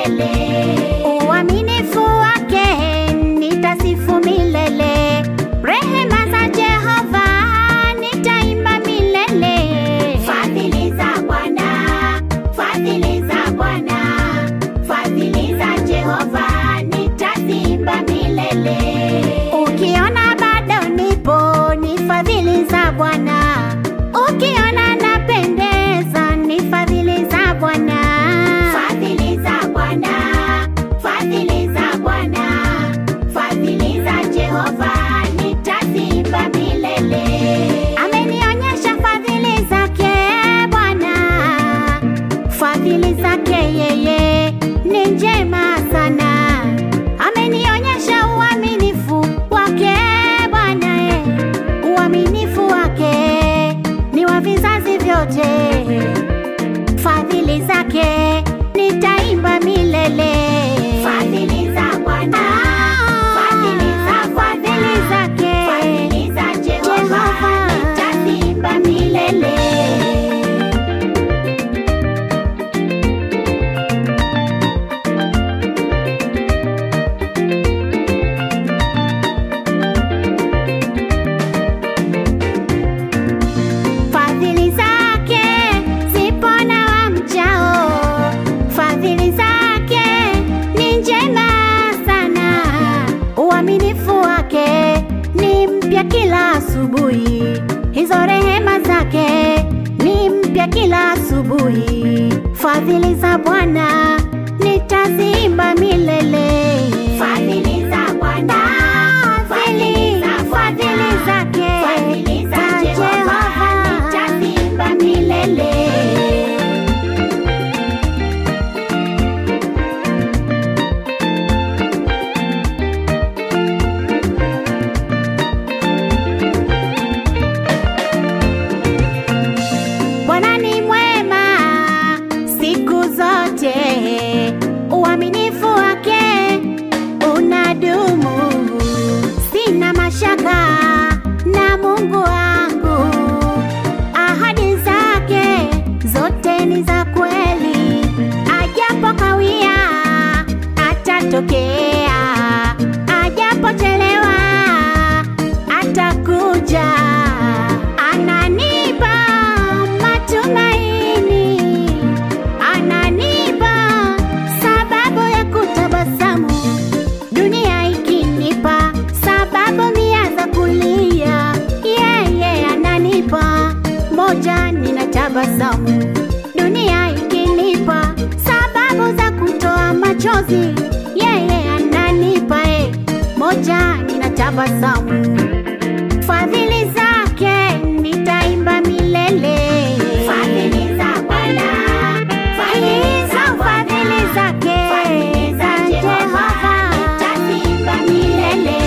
milele. Uaminifu wake nitasifu milele. Rehema za Jehova nitaimba milele. Fadhili za Bwana, fadhili za Bwana, fadhili za Jehova nitaziimba milele. Ukiona bado nipo, ni fadhili za Bwana. Ukiona napendeza, ni fadhili za Bwana. Fadhili za Bwana, fadhili za Bwana, fadhili za Jehova nitaziimba milele. Amenionyesha fadhili zake Bwana, fadhili zake yeye ni njema sana. Amenionyesha uaminifu wake Bwana, eh, uaminifu wake ni wa vizazi vyote. Fadhili zake nitaimba milele. Fadhili za Bwana, fadhili za fadhili zake, fadhili za Jehova nitaziimba milele. Fadhili zake zipo na wamchao, fadhili zake ni njema sana. Uaminifu wake ni mpya kila asubuhi, hizo rehema zake ni mpya kila asubuhi. Fadhili za Bwana nitaziimba milele. Fadhili za Bwana, fadhili fadhili zake za Jehova nitaziimba milele. Bwana ni mwema siku zote, uaminifu wake unadumu. Sina mashaka na Mungu wangu, ahadi zake zote ni za kweli. Ajapo kawia atatokea, ajapochelewa atakuja. Ananipa matumaini, ananipa sababu ya kutabasamu, dunia ikinipa sababu mia za kulia, yeye ananipa moja, ninatabasamu. Dunia ikinipa sababu za kutoa machozi, yeye ananipa eh, moja, ninatabasamu. Fadhili zake nitaimba milele. Fadhili za Bwana, fadhili za fadhili zake za Jehova nitaimba milele.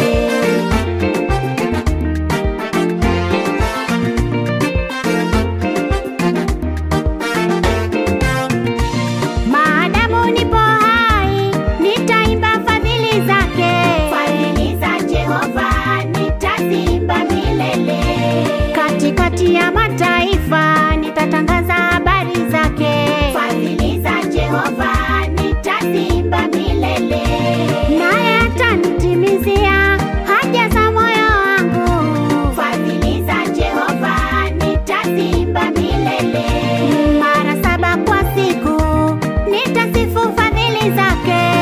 Maadamu nipo hai, nitaimba fadhili zake. Fadhili za Jehova nitaziimba milele. Katikati ya mataifa nitatangaza habari zake. Fadhili za Jehova nitaziimba milele. Naye atanitimizia haja za moyo wangu. Fadhili za Jehova nitaziimba milele. Mara saba kwa siku nitasifu fadhili zake.